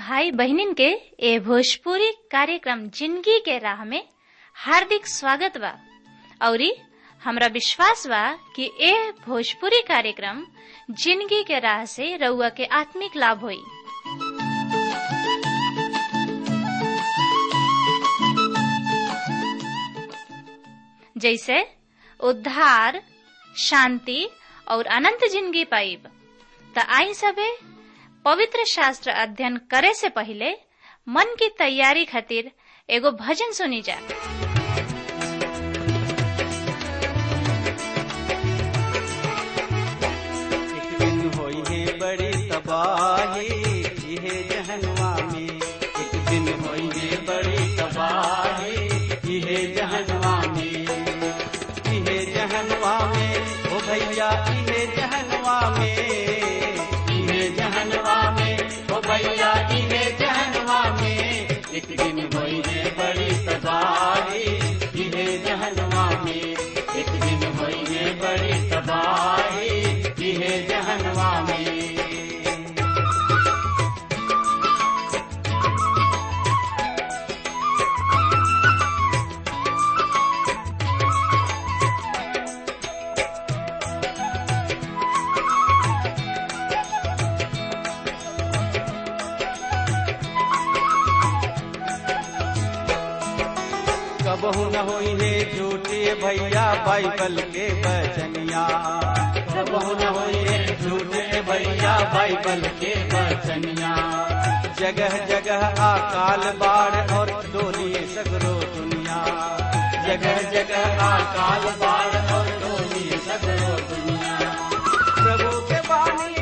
भाई बहनिन के ए भोजपुरी कार्यक्रम जिंदगी के राह में हार्दिक स्वागत बा औरी हमरा विश्वास बा कि ए भोजपुरी कार्यक्रम जिंदगी के राह से रउआ के आत्मिक लाभ होई जैसे उद्धार शांति और अनंत जिंदगी पाइब त आई सबे पवित्र शास्त्र अध्ययन करे से पहले मन की तैयारी खातिर एगो भजन सुनी जा एक दिन होई है बड़ी तबाही इहे जहनवा में एक दिन होई है बड़ी तबाही इहे जहनवा में इहे जहनवा में ओ भैया इहे जहनवा में इहे जहनवा में ओ भैया इहे जहनवा में एक दिन होई है बड़ी तबाही इहे जहनवा में एक दिन होई है बड़ी तबाही इहे जहनवा में कबहू न होई है झूठे भैया बाइबल के बचनिया कबहू न होई है झूठे भैया बाइबल के बचनिया जगह जगह अकाल बाढ़ और डोली सगरो दुनिया जगह जगह अकाल बाढ़ और डोली सगरो दुनिया प्रभु के बानी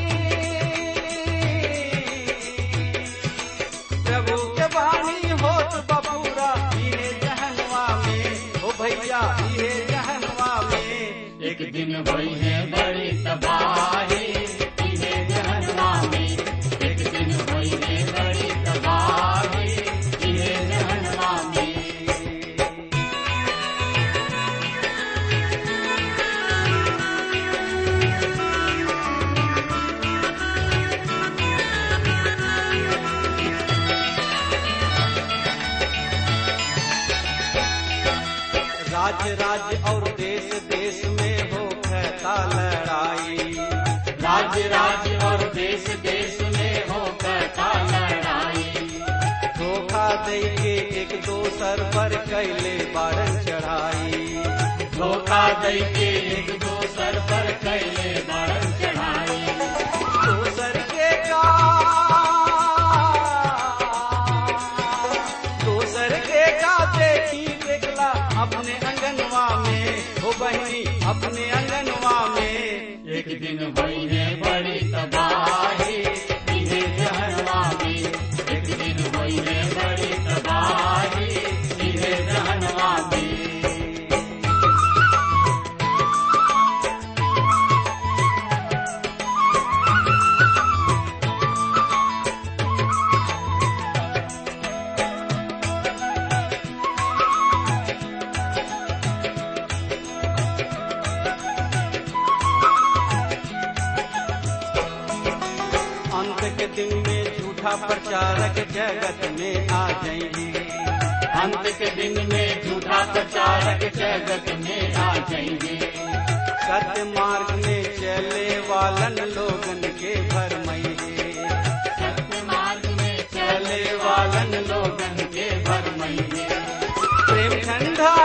प्रभु के बानी होत बबूरा इहे जहनवा में ओ भैया इहे जहनवा में एक दिन भई है बड़ी तबाही इहे जहनवा में एक दिन भई है बड़ी तबाही इहे जहनवा में राज्य राज्य और देश देश में हो कहता लड़ाई राज्य राज्य और देश देश में हो कहता लड़ाई धोखा दे के एक दोसर पर कैले बारन चढ़ाई धोखा दे के एक दोसर पर कैले बारन चढ़ाई दोसर के का दोसर के का देखी देखला अपने अंगनवा में हो बहनी अपने अंगनवा में एक दिन भई है बड़ी तबाही इहे जहनवा में एक दिन भई है बड़ी तबाही इहे जहनवा में अंत के दिन में झूठा प्रचारक जगत में आ जाएंगे अंत के दिन में झूठा प्रचारक जगत में आ जाएंगे सत्य मार्ग में चले वालन लोगन के भरमइए सत्य मार्ग में चले वालन लोगन के भरमइए प्रेम ठंडा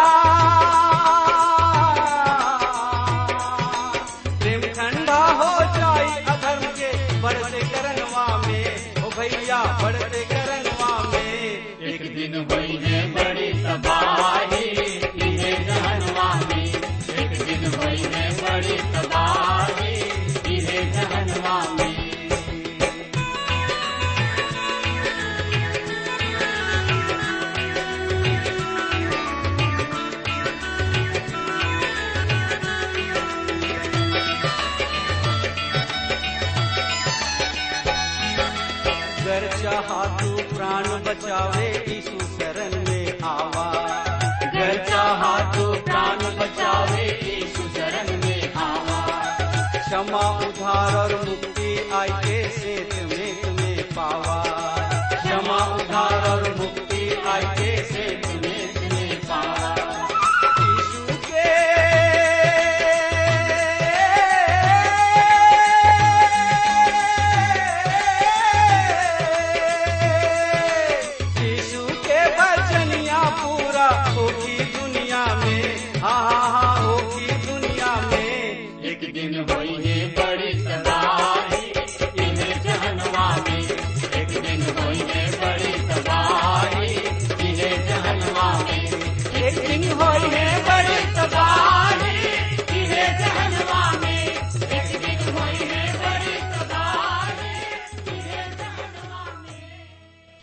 प्रेम ठंडा हो जाई अधर्म के बढ़ते करनवा में ओ भैया बढ़ते करनवा में एक दिन भई है बड़ी तबाही इहे जहनवा में एक दिन भई है बड़ी तबाही इहे जहनवा में गर चाहा तू प्राण बचावे यीशु शरण में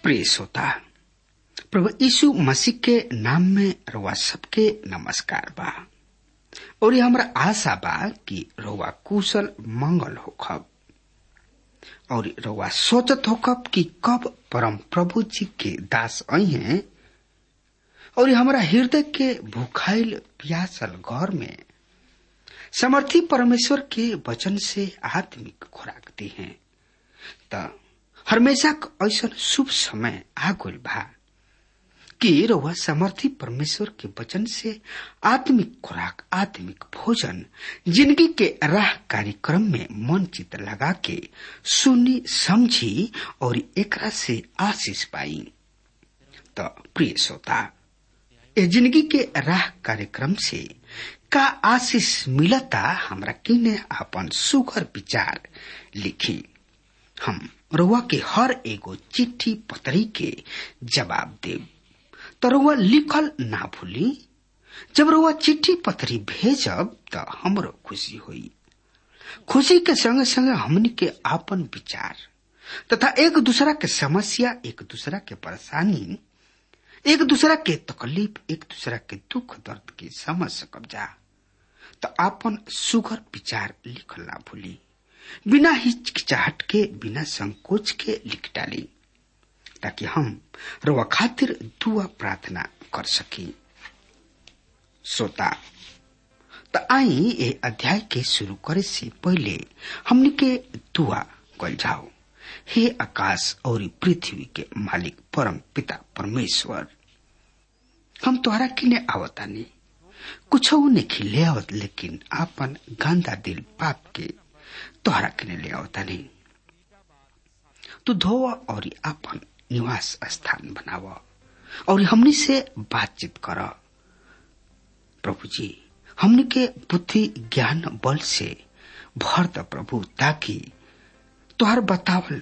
प्रिय श्रोता प्रभु यीशु मसीह के नाम में रउआ सबके नमस्कार बा और ये हमरा आशा बा कि रउआ कुशल मंगल होखब और रउआ सोचत होखब कि कब परम प्रभु जी के दास आई हैं और ये हमरा हृदय के भूखाइल प्यासल घर में समर्थी परमेश्वर के वचन से आत्मिक खुराक दी हैं त हमेशा ऐसा शुभ समय आ गइल बा कि रउआ समर्थी परमेश्वर के वचन से आत्मिक खुराक आत्मिक भोजन जिंदगी के राह कार्यक्रम में मन चित लगा के सुनी समझी और एकरा से आशीष पाई तो प्रिय श्रोता ए जिंदगी के राह कार्यक्रम से का आशीष मिलता हमरा किने अपन सुघर विचार लिखी हम रउआ के हर एगो चिट्ठी पत्री के जवाब देव तो रउआ लिखल ना भूली जब रउआ चिट्ठी पत्री भेजब तो हमरो खुशी हुई खुशी के संग संग हमनी के आपन विचार तथा एक दूसरा के समस्या एक दूसरा के परेशानी एक दूसरा के तकलीफ एक दूसरा के दुख दर्द के समझ सकब जा तो आपन सुगर विचार लिखल ना भूली बिना हिचकिचाहट के बिना संकोच के लिख डाली ताकि हम रवा खातिर दुआ प्रार्थना कर सकी श्रोता त आई ए अध्याय के शुरू करे से पहले हमने के दुआ कल जाओ हे आकाश और पृथ्वी के मालिक परम पिता परमेश्वर हम तोहरा किने आवतानी कुछ नहीं ले आवत लेकिन आपन गंदा दिल पाप के तोहरा किने ले आवतानी तू धोवा और आपन निवास स्थान बनाव और हमनी से बातचीत कर प्रभु जी हमनी के बुद्धि ज्ञान बल से भर द प्रभु ताकि तुहार बतावल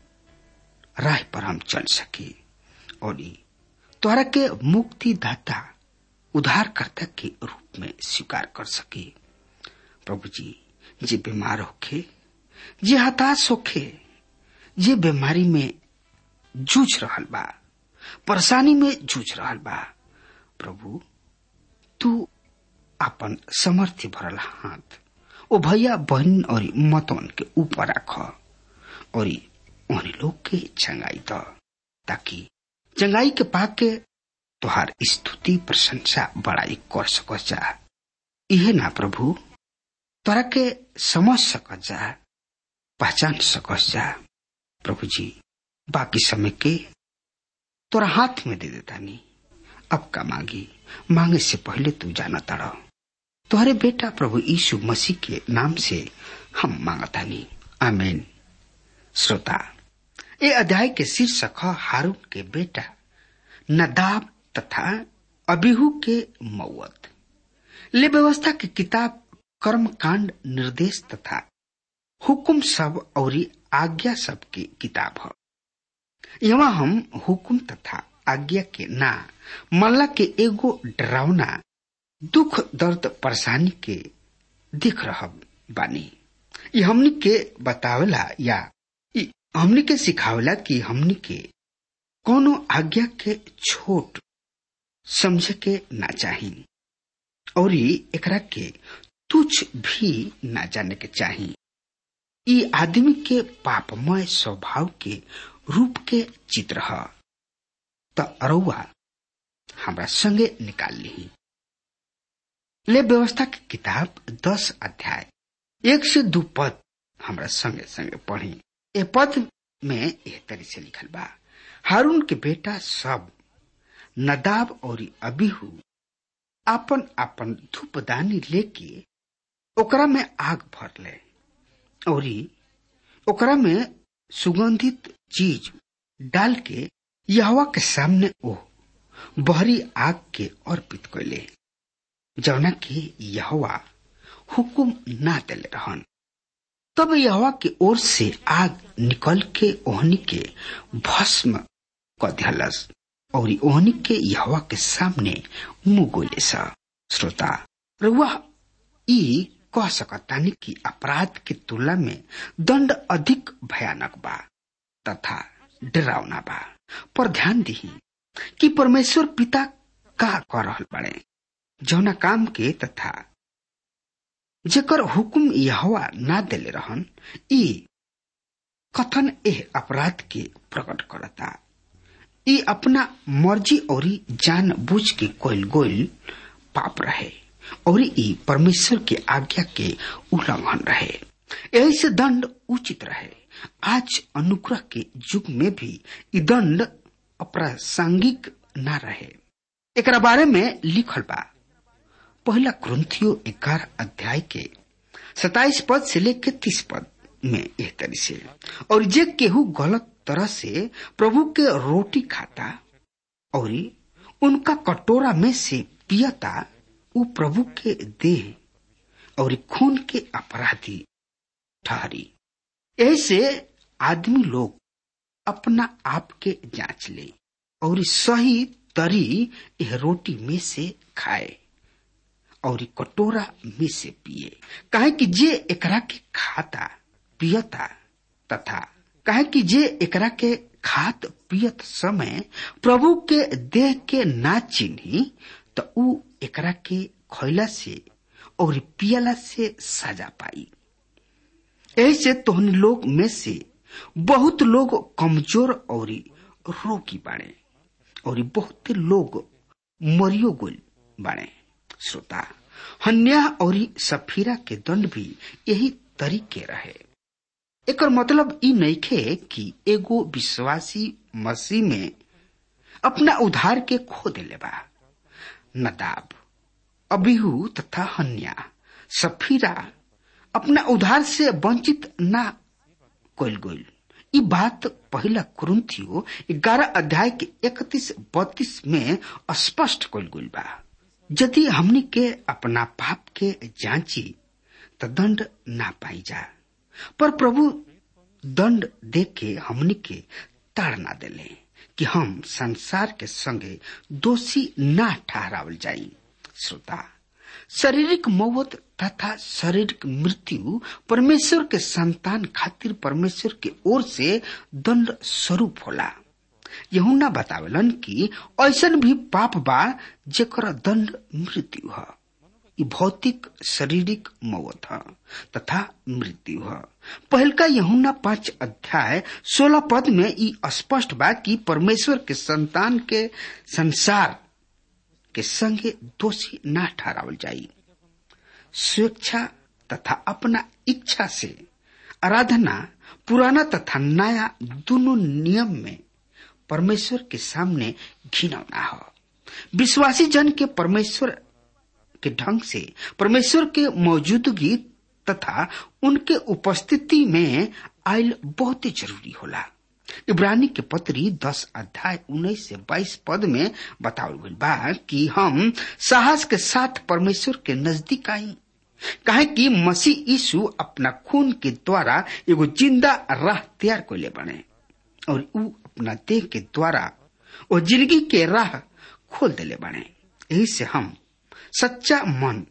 राह पर हम चल सके और तोहरा के मुक्ति दाता उद्धारकर्ता के रूप में स्वीकार कर सके प्रभु जी जे बीमार होखे जे हताश होखे जे बीमारी में जूझ रहल बा परेशानी में जूझ रहल बा प्रभु तू अपन समर्थी भरल हाथ ओ भैया बहन और मतवन के ऊपर रख और उन लोग के चंगाई द ताकि चंगाई के पाके तुहार स्तुति प्रशंसा बड़ाई कर सक जा इहे ना प्रभु तोरा के समझ सक जा पहचान सकस जा प्रभु जी बाकी समय के तोरा हाथ में दे देता नहीं अब का मांगी मांगे से पहले तू जाना तड़ तोहरे बेटा प्रभु यीशु मसीह के नाम से हम मांगता नहीं आमीन श्रोता ये अध्याय के शीर्षक हारून के बेटा नदाब तथा अबिहू के मौत ले व्यवस्था की किताब कर्म कांड निर्देश तथा हुकुम सब और आज्ञा सब की किताब है यहाँ हम हुकुम तथा आज्ञा के ना मल्ला के एगो डरावना दुख दर्द परेशानी के दिख रहा बानी ये हमनी के बतावेला या हमनी के सिखावेला कि हमनी के कोनो आज्ञा के छोट समझे के ना चाही और एकरा के तुच्छ भी ना जाने के चाही ई आदमी के पापमय स्वभाव के रूप के चित्र है त अरौआ हमरा संगे निकाल ली ले व्यवस्था की किताब दस अध्याय एक से दू पद हमरा संगे संगे पढ़ी ए पद में यह तरी से लिखल बा हारून के बेटा सब नदाब और अबिहू अपन अपन धूपदानी लेके ओकरा में आग भर ले और ओकरा में सुगंधित चीज डाल के यहवा के सामने ओ बहरी आग के अर्पित कैले जौना के यहवा हुकुम ना देले रहन तब यहवा के ओर से आग निकल के ओहनी के भस्म क दिहलस और ओहनी के यहवा के सामने मुंह गोले सा श्रोता रुआ ई कह सकतानी कि अपराध की तुलना में दंड अधिक भयानक बा तथा डरावना बा पर ध्यान दी कि परमेश्वर पिता का कर रहल बड़े जौना काम के तथा जेकर हुकुम यहवा ना देले रहन ई कथन एह अपराध के प्रकट करता ई अपना मर्जी और जान बुझ के कोयल गोयल पाप रहे और ई परमेश्वर के आज्ञा के उल्लंघन रहे यही से दंड उचित रहे आज अनुग्रह के युग में भी ई दंड अप्रासंगिक न रहे एकरा बारे में लिखल बा पहला क्रंथियो ग्यारह अध्याय के सताइस पद से लेकर तीस पद में एह तरी से और जे केहू गलत तरह से प्रभु के रोटी खाता और उनका कटोरा में से पियता उ प्रभु के देह और खून के अपराधी ठहरी ऐसे आदमी लोग अपना आप के जांच ले और सही तरी यह रोटी में से खाए और कटोरा में से पिए कहे कि जे एकरा के खाता पियता तथा कहे कि जे एकरा के खात पियत समय प्रभु के देह के ना चिन्ही तो उ एकरा के खैला से और पियला से सजा पाई ऐसे तोहन लोग में से बहुत लोग कमजोर और रोगी बाड़े और बहुत लोग मरियो गोल बाड़े श्रोता हन्या और सफीरा के दंड भी यही तरीके रहे एकर मतलब ई नइखे कि एगो विश्वासी मसीह में अपना उधार के खो देले बा नदाब अबिहू तथा हन्या सफीरा अपना उधार से वंचित ना कोल गोल ई बात पहला कुरुंथियो ग्यारह अध्याय के इकतीस बत्तीस में स्पष्ट कोल गोल बा यदि हमनी के अपना पाप के जांची तो दंड ना पाई जा पर प्रभु दंड दे के हमनी के ताड़ ना देले कि हम संसार के संगे दोषी ना ठहरावल जाई श्रोता शारीरिक मौत तथा शारीरिक मृत्यु परमेश्वर के संतान खातिर परमेश्वर के ओर से दंड स्वरूप होला यहुना बतावेलन कि ऐसन भी पाप बा जेकर दंड मृत्यु है ई भौतिक शारीरिक मौत है तथा मृत्यु है पहलका यहुना पांच अध्याय सोलह पद में ई स्पष्ट बा कि परमेश्वर के संतान के संसार के संगे दोषी ना ठहरावल जाई स्वेच्छा तथा अपना इच्छा से आराधना पुराना तथा नया दोनों नियम में परमेश्वर के सामने घिनौना हो विश्वासी जन के परमेश्वर के ढंग से परमेश्वर के मौजूदगी तथा उनके उपस्थिति में आयल बहुत ही जरूरी होला इब्रानी के पत्री दस अध्याय उन्नीस से बाईस पद में बतावल गई बा कि हम साहस के साथ परमेश्वर के नजदीक आई कहे कि मसीह यीशु अपना खून के द्वारा एगो जिंदा राह तैयार को ले बने और ऊ अपना देह के द्वारा वो जिंदगी के राह खोल देले बने यही से हम सच्चा मन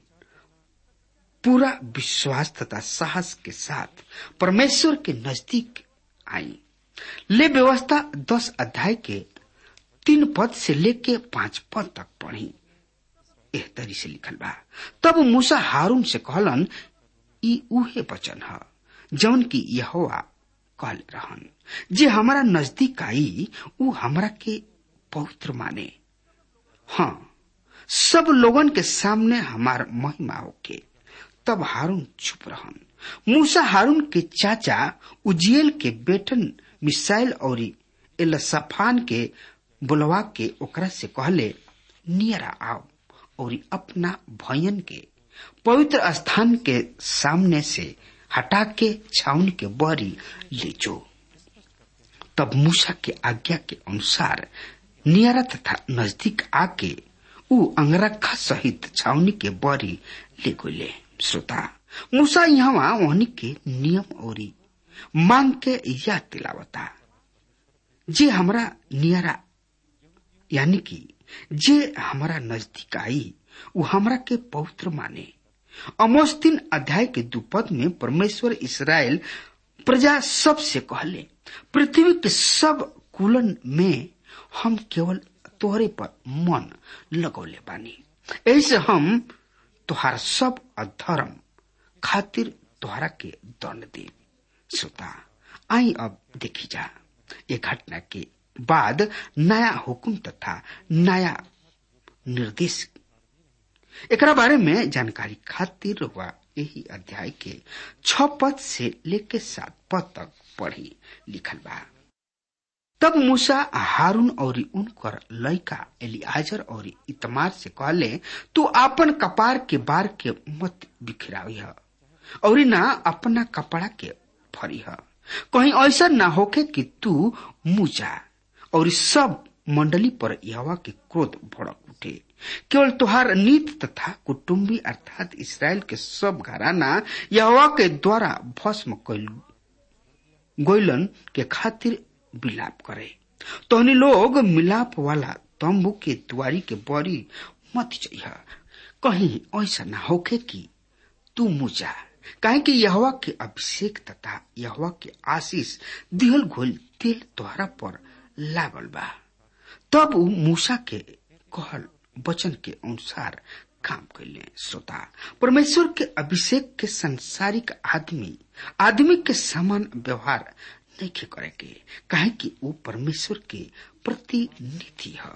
पूरा विश्वास तथा साहस के साथ परमेश्वर के नजदीक आई ले व्यवस्था दस अध्याय के तीन पद से लेके पांच पद तक पढ़ी एह तरी से लिखल बा तब मूसा हारून से कहलन ई उहे वचन ह जौन की यहोवा कहल रहन जे हमारा नजदीक आई ऊ हमरा के पवित्र माने हाँ सब लोगन के सामने हमार महिमा होके तब हारून चुप रहन मूसा हारून के चाचा उजियल के बेटन मिसाइल और एलसफान के बुलवा के ओकरा से कहले नियरा आओ और अपना भयन के पवित्र स्थान के सामने से हटा के छाउन के बरी ले जो तब मूसा के आज्ञा के अनुसार नियरा तथा नजदीक आके ऊ अंगरखा सहित छावनी के बरी ले गोले श्रोता मूसा यहाँ वहनी के नियम और मांग के याद दिलावता जे हमरा नियरा यानी कि जे हमारा नजदीक आई वो हमरा के पवित्र माने अमोस तीन अध्याय के दुपद में परमेश्वर इसराइल प्रजा सब से कहले पृथ्वी के सब अनुकूलन में हम केवल तोहरे पर मन लगौले बानी ऐसे हम तुहार सब अधर्म खातिर तुहरा के दंड दे श्रोता आई अब देखी जा ये घटना के बाद नया हुक्म तथा नया निर्देश एकरा बारे में जानकारी खातिर हुआ यही अध्याय के छ पद से लेके सात पद तक पढ़ी लिखल बा तब मूसा हारून और उनकर लड़का एलियाजर और इतमार से कहले तू आपन कपार के बार के मत बिखरावी और ना अपना कपड़ा के फरी कहीं ऐसा ना होके कि तू मुजा और सब मंडली पर यहवा के क्रोध भड़क उठे केवल तुहार नीत तथा कुटुम्बी अर्थात इसराइल के सब घराना यहवा के द्वारा भस्म कैल गोइलन के खातिर विलाप करे तोहनी लोग मिलाप वाला तंबू के दुआरी के बड़ी मत चाहिए कहीं ऐसा ना होके कि तू मुजा काहे कि यहवा के अभिषेक तथा यहवा के आशीष दिहल घोल तेल तोहरा पर लागल बा तब उ मूसा के कहल वचन के अनुसार काम कैले श्रोता परमेश्वर के अभिषेक के संसारिक आदमी आदमी के समान व्यवहार नहीं करे के काहे कि वो परमेश्वर के प्रतिनिधि है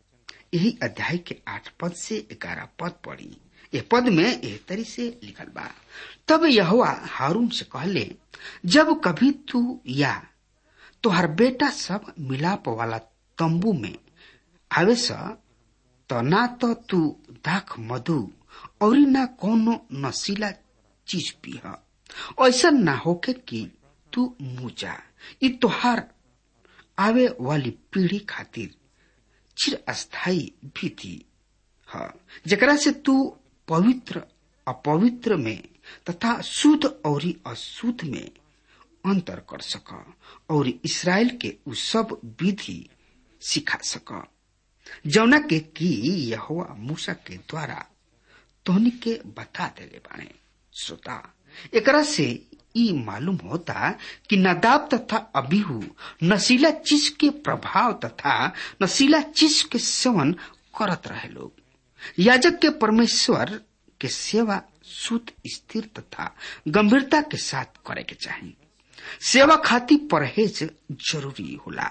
यही अध्याय के आठ पद से ग्यारह पद पढ़ी ये पद में एह तरी से लिखल बा तब यहुआ हारून से कहले जब कभी तू या तुहार बेटा सब मिलाप वाला तंबू में आवे तो ना तो तू दाख मधु और ना कोनो नशीला चीज पीह ऐसा ना होके कि तू मुजा ई तोहार आवे वाली पीढ़ी खातिर चिर अस्थायी भीति है जकरा से तू पवित्र अपवित्र में तथा शुद्ध और अशुद्ध में अंतर कर सक और इसराइल के उ सब विधि सिखा सक जौना के की यहोवा मूसा के द्वारा तोहनी के बता देले बाणे श्रोता एकरा से ई मालूम होता कि नदाब तथा अबीहू नशीला चीज के प्रभाव तथा नशीला चीज के सेवन करत रहे लोग याजक के परमेश्वर के सेवा शुद्ध स्थिर तथा गंभीरता के साथ करे के चाहिए सेवा खाती परहेज जरूरी होला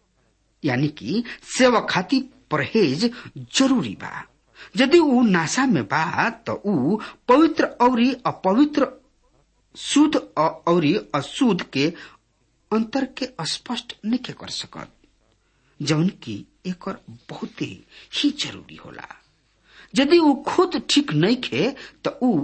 यानी कि सेवा खाती परहेज जरूरी बा यदि ऊ नाशा में बा तो ऊ पवित्र और अपवित्र शुद्ध और अशुद्ध के अंतर के स्पष्ट नहीं कर सकत जौन की एक बहुत ही जरूरी होला यदि ऊ खुद ठीक नहीं खे तो ऊ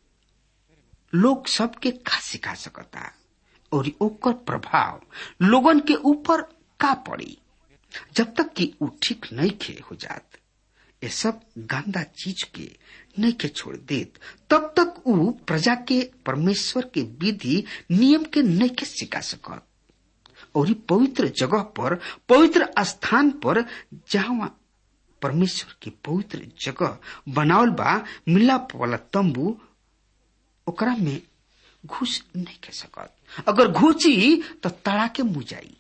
लोग सबके का सिखा सकता और ओकर प्रभाव लोगन के ऊपर का पड़ी जब तक कि ऊ ठीक नहीं खे हो जात ये सब गंदा चीज के नहीं के छोड़ देत तब तक ऊ प्रजा के परमेश्वर के विधि नियम के नहीं के सिखा सकत और पवित्र जगह पर पवित्र स्थान पर जहाँ परमेश्वर के पवित्र जगह बनावल बा मिलाप वाला तंबू ओकरा में घुस नहीं के सकत अगर घुसी तो तड़ा के मुजाई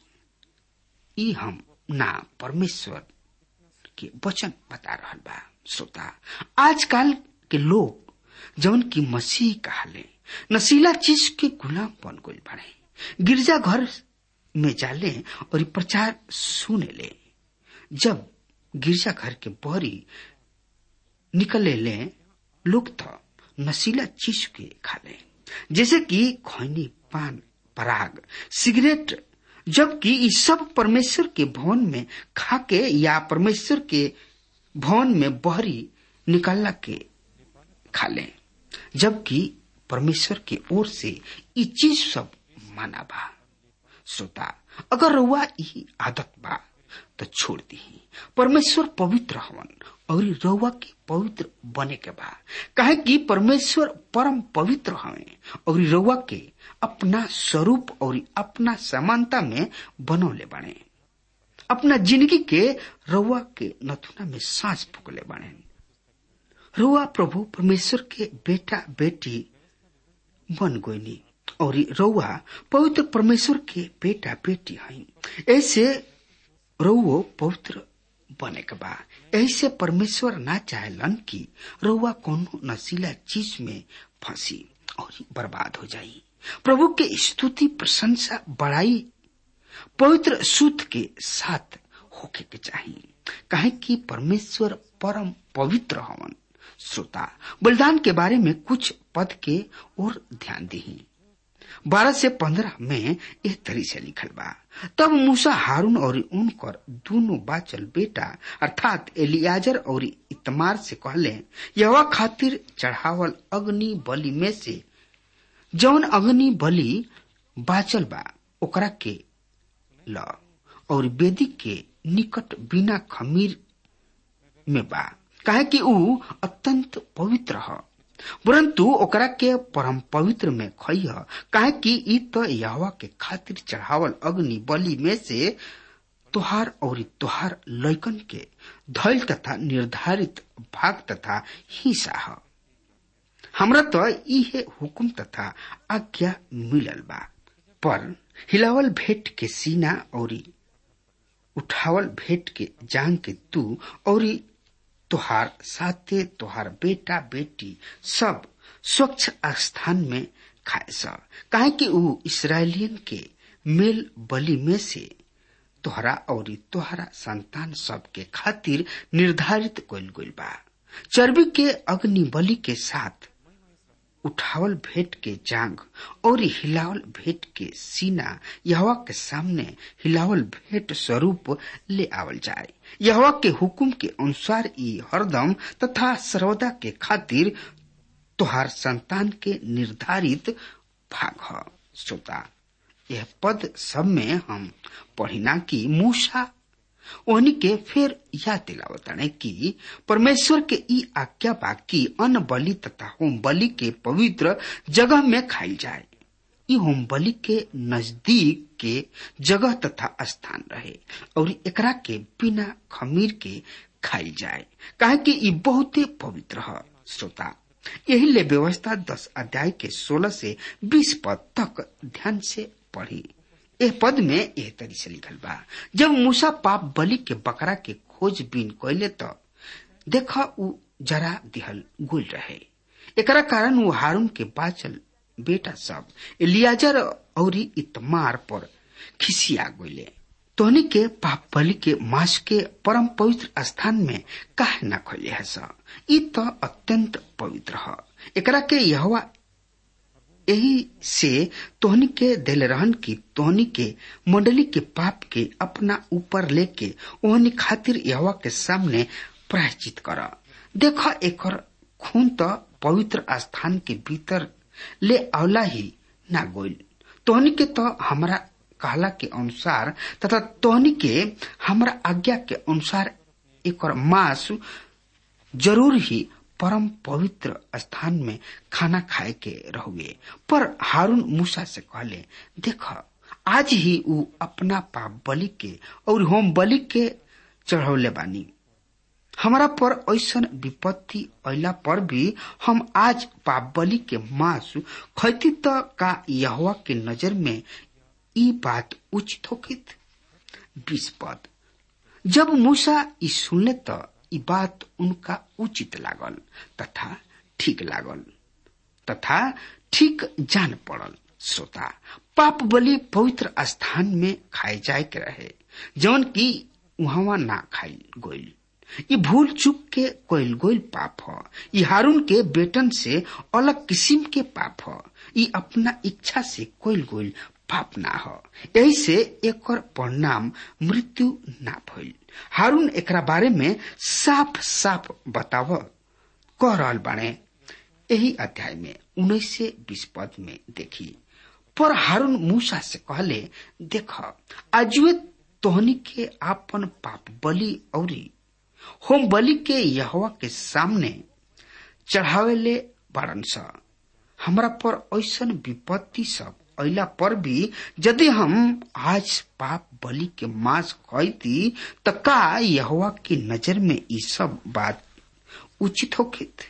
ई हम ना परमेश्वर के वचन बता रहा बा श्रोता आजकल के लोग जौन की मसीह कहले नशीला चीज के गुलाम बन गई बने गिरजा घर में जाले और प्रचार सुने ले जब गिरजा घर के बहरी निकले ले लोग तो नशीला चीज के खा ले जैसे कि खैनी पान पराग सिगरेट जबकि ये सब परमेश्वर के भवन में खाके या परमेश्वर के भवन में बहरी निकलला के खा ले जबकि परमेश्वर के ओर से ये चीज सब माना बा श्रोता अगर रुआ यही आदत बा तो छोड़ दी परमेश्वर पवित्र हवन और रउआ के पवित्र बने के बा काहे कि परमेश्वर परम पवित्र हवे और रउआ के अपना स्वरूप और अपना समानता में बनौले बने अपना जिंदगी के रउआ के नथुना में सांस फूकले बने रउआ प्रभु परमेश्वर के बेटा बेटी बन गोइनी और रउआ पवित्र परमेश्वर के बेटा बेटी हई ऐसे रउओ पवित्र बने के बा ऐसे परमेश्वर ना चाहेलन कि रउआ कोनो नशीला चीज में फंसी और बर्बाद हो जाई प्रभु के स्तुति प्रशंसा बढ़ाई पवित्र सूत के साथ होके के चाहिए काहे कि परमेश्वर परम पवित्र हवन श्रोता बलिदान के बारे में कुछ पद के और ध्यान दी बारह से पंद्रह में यह तरी से लिखल बा तब मूसा हारून और उनकर दोनों बाचल बेटा अर्थात एलियाजर और इतमार से कहले यवा खातिर चढ़ावल अग्नि बलि में से जौन अग्नि बलि बाचल बा ओकरा के ल और वेदी के निकट बिना खमीर में बा काहे कि ऊ अत्यंत पवित्र ह परंतु ओकरा के परम पवित्र में खइह काहे कि ई तो यहवा के खातिर चढ़ावल अग्नि बलि में से तोहार और तोहार लैकन के धैल तथा निर्धारित भाग तथा हिस्सा ह हमरा तो इहे हुकुम तथा आज्ञा मिलल बा पर हिलावल भेंट के सीना और उठावल भेंट के जांग के तू और तोहार साथे तोहार बेटा बेटी सब स्वच्छ स्थान में खाए स काहे कि ऊ इसराइलियन के मेल बलि में से तोहरा और तोहरा संतान सब के खातिर निर्धारित कइल गइल बा चर्बी के अग्नि बलि के साथ उठावल भेंट के जांग और हिलावल भेंट के सीना यहवा के सामने हिलावल भेंट स्वरूप ले आवल जाए यहवा के हुकुम के अनुसार ई हरदम तथा सर्वदा के खातिर तोहार संतान के निर्धारित भाग ह श्रोता यह पद सब में हम पढ़िना कि मूसा ओहनी के फिर याद दिलावताने कि परमेश्वर के ई आज्ञा बा कि अन्न बलि तथा होम बलि के पवित्र जगह में खाई जाए ई होम बलि के नजदीक के जगह तथा स्थान रहे और एकरा के बिना खमीर के खाई जाए काहे कि ई बहुते पवित्र है श्रोता यही ले व्यवस्था दस अध्याय के सोलह से बीस पद तक ध्यान से पढ़ी एह पद में एह तरी से लिखल बा जब मूसा पाप बलि के बकरा के खोज बीन कैले तो देखा उ जरा दिहल गुल रहे एकरा कारण वो हारून के बाचल बेटा सब एलियाजर और इतमार पर खिसिया गईले तोहनी के पाप बलि के मांस के परम पवित्र स्थान में काहे न खोले है सा ई तो अत्यंत पवित्र है एकरा के यहवा यही से तोहनी के दिल रहन की तोहनी के मंडली के पाप के अपना ऊपर लेके ओहनी खातिर यहवा के सामने प्रायश्चित कर देख एकर खून तो पवित्र स्थान के भीतर ले आवला ही ना गोइल तोहनी के तो हमरा कहला के अनुसार तथा तोहनी के हमरा आज्ञा के अनुसार एकर मांस जरूर ही परम पवित्र स्थान में खाना खाए के रहुए पर हारून मूसा से कहले देख आज ही ऊ अपना पाप बलि के और होम बलि के चढ़ौले बानी हमारा पर ऐसा विपत्ति अला पर भी हम आज पाप बलि के मांस खैती तो का यहवा के नजर में ई बात उचित होकित बीस पद जब मूसा ई सुनले तो ई बात उनका उचित लागल तथा ठीक लागल तथा ठीक जान पड़ल श्रोता पाप बलि पवित्र स्थान में खाए जाए के रहे जौन की वहां ना खाई गोइल ये भूल चुक के कोयल गोइल पाप ह ये हारून के बेटन से अलग किस्म के पाप ह ये अपना इच्छा से कोयल गोइल पाप ना हो यही से एक परिणाम मृत्यु ना भइल हारून एकरा बारे में साफ साफ बताव कह रहल बाणे यही अध्याय में उन्नीस से बीस पद में देखी पर हारून मूसा से कहले देख आजुए तोहनी के आपन पाप बलि औरी होम बलि के यहवा के सामने चढ़ावेले बारन स हमरा पर ऐसन विपत्ति सब अला पर भी यदि हम आज पाप बलि के मांस खैती त का यहवा की नजर में ई सब बात उचित होकित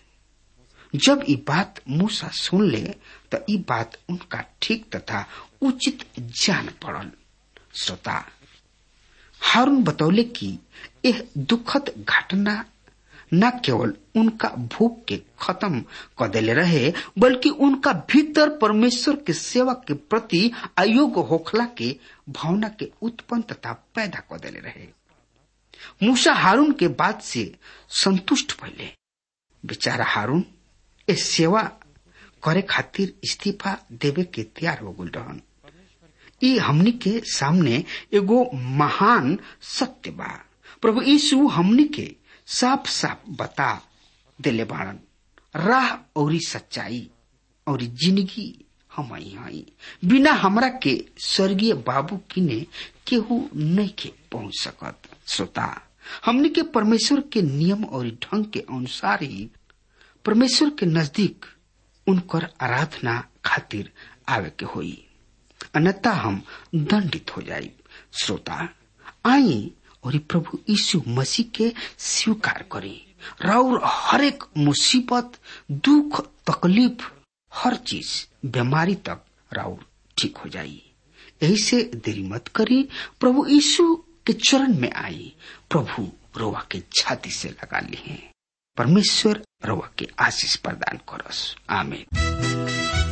जब ई बात मूसा सुन ले त ई बात उनका ठीक तथा उचित जान पड़ल श्रोता हारून बतौले कि यह दुखद घटना न केवल उनका भूख के खत्म कर देले रहे बल्कि उनका भीतर परमेश्वर के सेवा के प्रति अयोग्य होखला के भावना के उत्पन्न तथा पैदा कर देले रहे मूसा हारून के बात से संतुष्ट भइले बेचारा हारून इस सेवा करे खातिर इस्तीफा देवे के तैयार हो गल रहन ई हमनी के सामने एगो महान सत्य बा प्रभु यीशु हमनी के साफ साफ बता देले बाड़न राह और सच्चाई और जिंदगी हम हई बिना हमरा के स्वर्गीय बाबू किने केहू नहीं के पहुंच सकत श्रोता हमनी के परमेश्वर के नियम और ढंग के अनुसार ही परमेश्वर के नजदीक उनकर आराधना खातिर आवे के होई अन्यथा हम दंडित हो जाई श्रोता आई और प्रभु यीशु मसीह के स्वीकार करी राउर हर एक मुसीबत दुख तकलीफ हर चीज बीमारी तक राउर ठीक हो जाई यही से देरी मत करी प्रभु यीशु के चरण में आई प्रभु रोवा के छाती से लगा ली परमेश्वर रोवा के आशीष प्रदान करस आमीन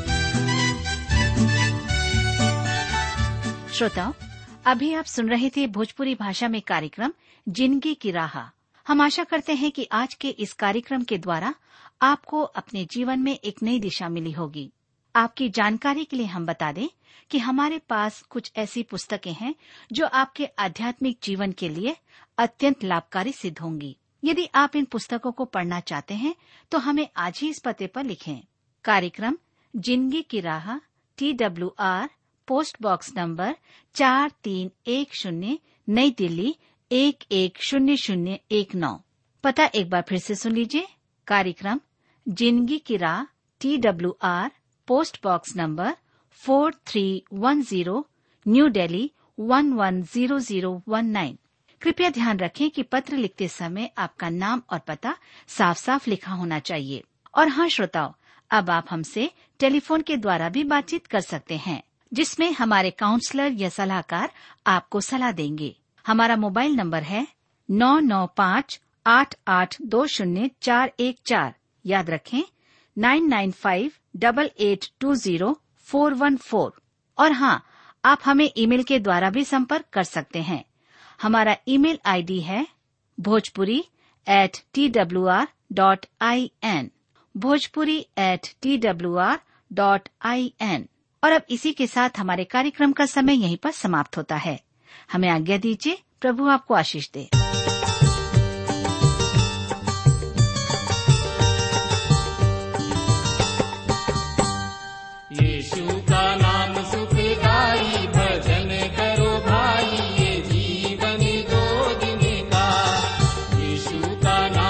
श्रोताओं अभी आप सुन रहे थे भोजपुरी भाषा में कार्यक्रम जिंदगी की राह हम आशा करते हैं कि आज के इस कार्यक्रम के द्वारा आपको अपने जीवन में एक नई दिशा मिली होगी आपकी जानकारी के लिए हम बता दें कि हमारे पास कुछ ऐसी पुस्तकें हैं जो आपके आध्यात्मिक जीवन के लिए अत्यंत लाभकारी सिद्ध होंगी यदि आप इन पुस्तकों को पढ़ना चाहते हैं तो हमें आज ही इस पते पर लिखें कार्यक्रम जिंदगी की राह T W R post box number चार तीन एक शून्य नई दिल्ली एक एक शून्य शून्य एक नौ पता एक बार फिर से सुन लीजिए कार्यक्रम जिंदगी की राह T W R post box number four three one zero new Delhi one one zero zero one nine कृपया ध्यान रखें कि पत्र लिखते समय आपका नाम और पता साफ साफ लिखा होना चाहिए और हाँ श्रोताओं अब आप हमसे टेलीफोन के द्वारा भी बातचीत कर सकते हैं जिसमें हमारे काउंसलर या सलाहकार आपको सलाह देंगे हमारा मोबाइल नंबर है नौ नौ पाँच आठ आठ दो शून्य चार एक चार याद रखें nine nine five double eight two zero four one four और हाँ आप हमें ईमेल के द्वारा भी संपर्क कर सकते हैं हमारा ईमेल आईडी है Bhojpuri at T W R dot I N Bhojpuri at T W R dot I N और अब इसी के साथ हमारे कार्यक्रम का समय यहीं पर समाप्त होता है हमें आज्ञा दीजिए प्रभु आपको आशीष दे यीशु का नाम सुखदाई भजन करो भाई ये जीवन दो दिन का यीशु का नाम